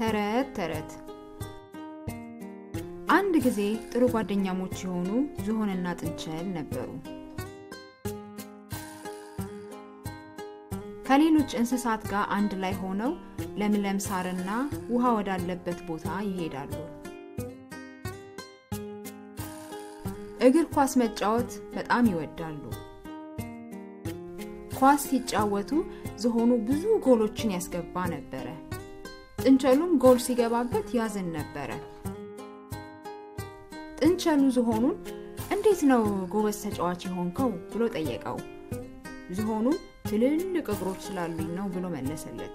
ተረት ተረት አንድ ጊዜ ጥሩ ጓደኛሞች የሆኑ ዝሆንና ጥንቸል ነበሩ። ከሌሎች እንስሳት ጋር አንድ ላይ ሆነው ለምለም ሳርና ውሃ ወዳለበት ቦታ ይሄዳሉ። እግር ኳስ መጫወት በጣም ይወዳሉ። ኳስ ሲጫወቱ ዝሆኑ ብዙ ጎሎችን ያስገባ ነበረ። ጥንቸሉም ጎል ሲገባበት ያዝን ነበረ። ጥንቸሉ ዝሆኑን እንዴት ነው ጎበዝ ተጫዋች የሆንከው ብሎ ጠየቀው። ዝሆኑ ትልልቅ እግሮች ስላሉኝ ነው ብሎ መለሰለት።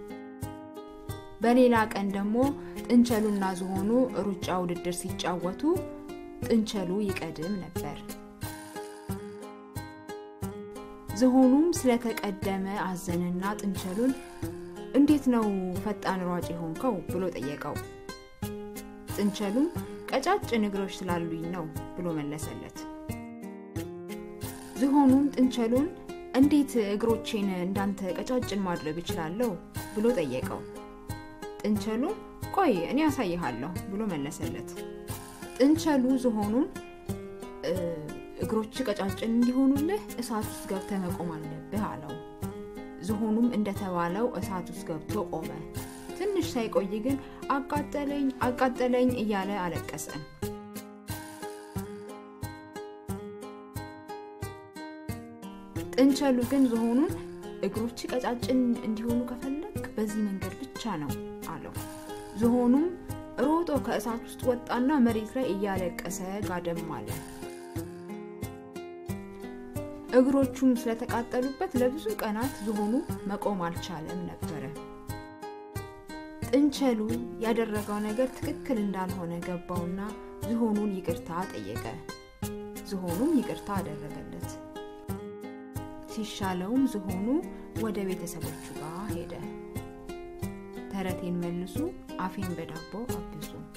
በሌላ ቀን ደግሞ ጥንቸሉና ዝሆኑ ሩጫ ውድድር ሲጫወቱ ጥንቸሉ ይቀድም ነበር። ዝሆኑም ስለተቀደመ አዘንና ጥንቸሉን እንዴት ነው ፈጣን ሯጭ የሆንከው ብሎ ጠየቀው። ጥንቸሉም ቀጫጭን እግሮች ስላሉኝ ነው ብሎ መለሰለት። ዝሆኑም ጥንቸሉን እንዴት እግሮቼን እንዳንተ ቀጫጭን ማድረግ እችላለሁ ብሎ ጠየቀው። ጥንቸሉም ቆይ እኔ ያሳይሃለሁ ብሎ መለሰለት። ጥንቸሉ ዝሆኑን እግሮች ቀጫጭን እንዲሆኑልህ እሳት ውስጥ ገብተህ መቆም አለብህ አለው። ዝሆኑም እንደተባለው እሳት ውስጥ ገብቶ ቆመ። ትንሽ ሳይቆይ ግን አቃጠለኝ አቃጠለኝ እያለ አለቀሰ። ጥንቸሉ ግን ዝሆኑን እግሮች ቀጫጭን እንዲሆኑ ከፈለግ በዚህ መንገድ ብቻ ነው አለው። ዝሆኑም ሮጦ ከእሳት ውስጥ ወጣና መሬት ላይ እያለቀሰ ጋደም አለ። እግሮቹም ስለተቃጠሉበት ለብዙ ቀናት ዝሆኑ መቆም አልቻለም ነበረ። ጥንቸሉ ያደረገው ነገር ትክክል እንዳልሆነ ገባውና ዝሆኑን ይቅርታ ጠየቀ። ዝሆኑም ይቅርታ አደረገለት። ሲሻለውም ዝሆኑ ወደ ቤተሰቦቹ ጋር ሄደ። ተረቴን መልሱ፣ አፌን በዳቦ አብሱ።